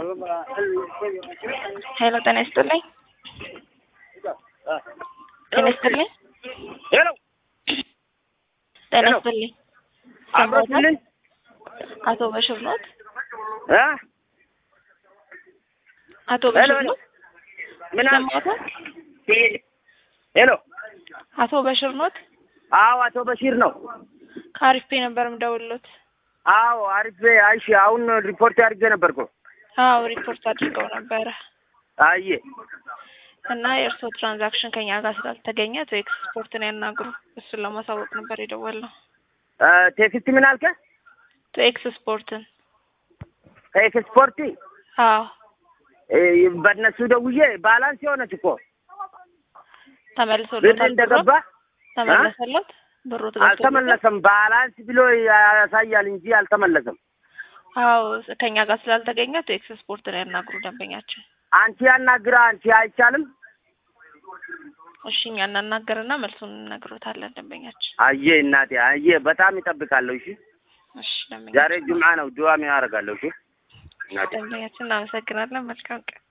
ሄሎ ጤና ይስጥልኝ። ጤና ይስጥልኝ። ሄሎ ጤና ሄሎ። ይስጥልኝ። አብሮትልን አቶ በሽር ኖት? እ አቶ ሄሎ በሽር ሄሎ ኖት? ምን አል- ሰማሁት? ሄሎ አቶ በሽር ኖት? አዎ አቶ በሺር ነው። ከአሪፍ ፔ ነበር የምደውልሎት። አዎ አሪፍ አይሽ አሁን ሪፖርት አድርጌ ነበርኩ። አዎ ሪፖርት አድርገው ነበረ አየ እና የእርስዎ ትራንዛክሽን ከኛ ጋር ስላልተገኘ ቶ ኤክስፖርትን ያናግሩ። እሱን ለማሳወቅ ነበር የደወልነው። እ ቴክስት ምን አልከ? ቶ ኤክስፖርትን ከኤክስፖርት አዎ እ በእነሱ ደውዬ ባላንስ የሆነች እኮ ብር ተመልሶሎታል። ብሮ እንደገባ ተመለሰሎት? ብሩ ተገብቶለታል? አልተመለሰም። ባላንስ ብሎ ያሳያል እንጂ አልተመለሰም። አዎ ከኛ ጋር ስላልተገኘ ቶ ኤክስፖርትን ያናግሩ ደንበኛችን። አንቺ ያናግራ አንቺ አይቻልም። እሺ እኛ እናናገርና መልሱን እንነግሮታለን ደንበኛችን። አየ እናቴ አየ በጣም ይጠብቃለሁ። እሺ እሺ ዛሬ ደንበኛችን ጁምዓ ነው። ዱዓ ያደርጋለሁ። እሺ እናቴ ደንበኛችን እናመሰግናለን። መልካም ቀን